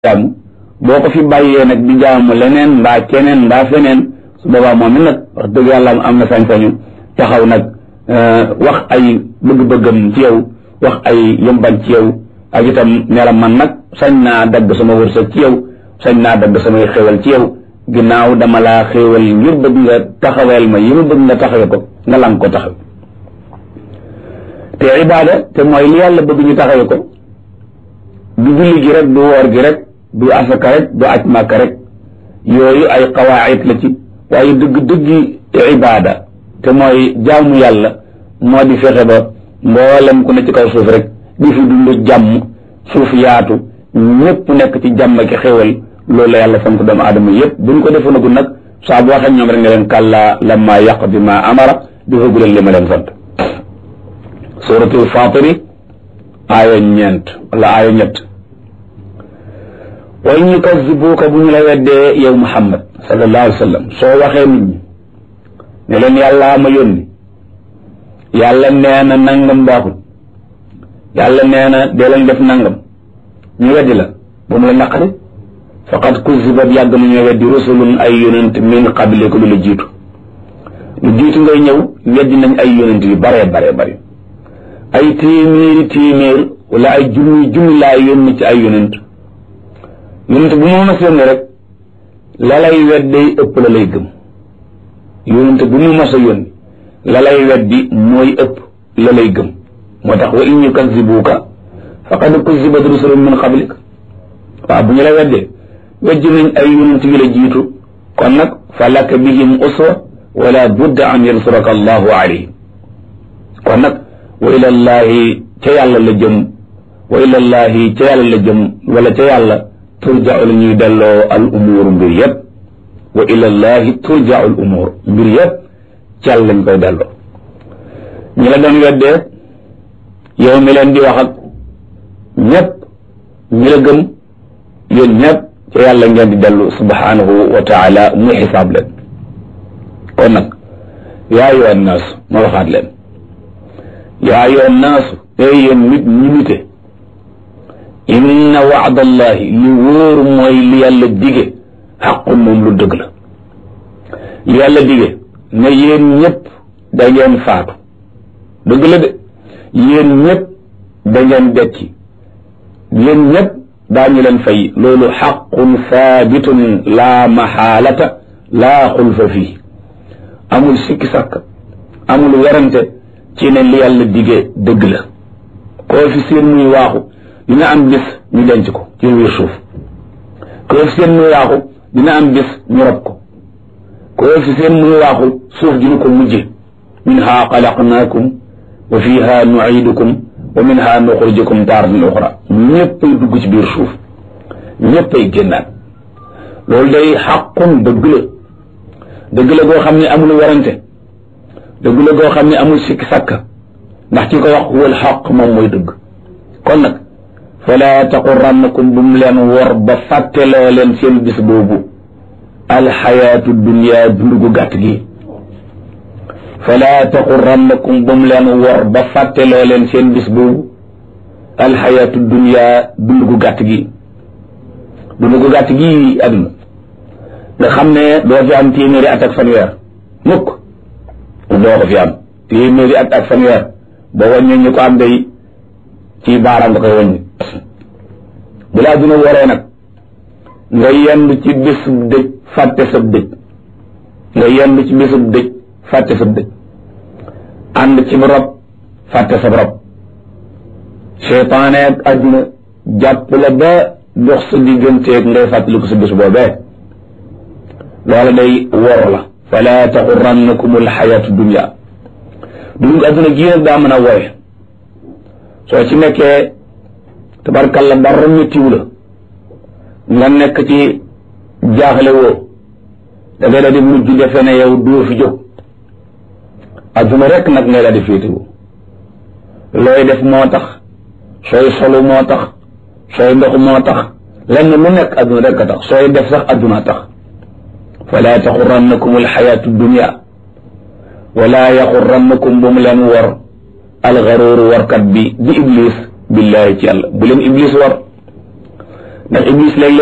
jaamu boo ko fi bàyyee nag di jaamu leneen mbaa keneen mbaa feneen su boobaa moom it nag wax dëgg yàlla am na sañ-sañu taxaw nag wax ay bëgg-bëggam ci yow wax ay yëmban ci yow ak itam ne la man nag sañ naa dagg sama wërsëg ci yow sañ naa dagg samay xéwal ci yow ginnaaw dama laa xéwal ngir bëgg nga taxaweel ma yi ma bëgg nga taxawe ko nga lang ko taxaw te ibaada te mooy li yàlla bëgg ñu taxawe ko du julli gi rek du woor gi rek du asaka rek du aj màkka rek yooyu ay qawaayit la ci waaye dëgg-dëggi ibaada te mooy jaamu yàlla moo di fexe ba mboolem ku ne ci kaw suuf rek di fi dund jàmm suuf yaatu ñëpp nekk ci jàmm ki xéwal loolu la yàlla sant doomu aadama yëpp bu ñu ko defoonagul nag saa boo waxee ñoom rek nga leen kàllaa lamma yaqdi ma amara di foogu leen li ma leen sant suratul fatiri aaya ñeent wala aaya ñett wa in yukazzibuuka bu ñu la weddee yow muhammad sallallahu alayhi wa sallam soo waxee nit ñi ne leen yàllaa ma yónni yàlla nee na nangam baaxul yàlla nee na dee leen def nangam ñu weddi la bu mu la naqari faqad kuzibat yàgg na ñoo weddi rusulun ay yonent min qabliku lu la jiitu lu jiitu ngay ñëw weddi nañ ay yonent yu bare bare bare ay téeméeri téeméer wala ay junni junni laa yónni ci ay yonent yonent bu mu mas yónni rek la lay wedday ëpp la lay gëm yonent bu mu mas a yónni la lay weddi mooy ëpp la lay gëm moo tax wa in yukazibuuka faqad kuzibat rusulun min qablik waaw bu ñu la weddee weddi nañ ay yonent yu la jiitu kon nag fa laka bihim uswa wala budda an yansuraka allahu alayhim kon nag wa ilallahi ca yàlla la jëm wa ilallahi ca yàlla la jëm wala ca yàlla turja'u la ñuy delloo al umuur mbir yëpp wa ilallahi turja'u al umuur mbir yëpp ca yàlla lañ koy delloo ñi la doon weddee yow mi leen di wax ak ñëpp ñi la gëm yéen ñëpp ca yàlla ngeen di dellu subhanahu wa taala muy xisaab leen kon nag yaa ayyuha nnaas ma waxaat leen yaa ayyuha nnaasu ey yéen nit ñi nite inna waadallahi li wóor mooy li yàlla dige xaqun moom lu dëgg la li yàlla dige ne yéen ñëpp da ngeen faatu dëgg la de yéen ñëpp da ngeen dekki yéen ñëpp daañu leen fay loolu xaqun saabitun laa maxaalata laa xulfa fii amul sikki sàkk amul werante ci ne li yàlla dige dëgg la koo fi seen muy waaxu dina am bis ñu denc ko ci biir suuf koo fi seen muy waaxu dina am bis ñu rob ko koo fi seen muy waaxu suuf dina ko mujje minha xalaqnaakum wa fiha nuidukum wa minha nuxrijukum taaratan uxra ñëppay dugg ci biir suuf ñëppay génnaat loolu day xaqun dëgg la dëgg la goo xam ne amul werante dëgg la goo xam ne amul sikki sàkk ndax ci ko wax wal xaq moom mooy dëgg kon nag fala taqurannakum bu mu leen wor ba fàtteloo leen seen bis boobu alxayaatu dunia dund gu gàtt gi fala taqurannakum bu mu leen wor ba fàtteloo leen seen bis boobu alxayaatu dunia dund gu gàtt gi dund gu gàtt gi àdduna nga xam ne doo fi am téeméeri at ak fanweer mukk doo ko fi am téeméeri at ak fanweer ba wàññi ñu ko am day ci baaraam nga koy wàññi bu laa duna waree nag nga yendu ci bésub dëj fàtte sab dëj nga yendu ci bésub dëj fàtte sab dëj ànd ci rob fàtte sab rob seytaane ak àdduna jàpp la ba dox sa digganteeg ngay fàttaliku sa bés boobee loola day wor la fala taxurannakum alxayatu dunia dund adduna gii nag daa mën a wooye soo ci nekkee tabarkalla dara méttiwu la nga nekk ci jaaxle woo da ngay la di mujj defe ne yow doo fi jóg adduna rek nag ngay la di féetewu looy def moo tax sooy solu moo tax sooy ndox moo tax lenn lu nekk adduna rek a tax sooy def sax adduna tax fala taxurannakum alxayatu dunia wala yaxurannakum bu mu leen wor alxaruuru warkat bi di iblis billahi ci yàlla bu leen iblis war ndax iblis léeg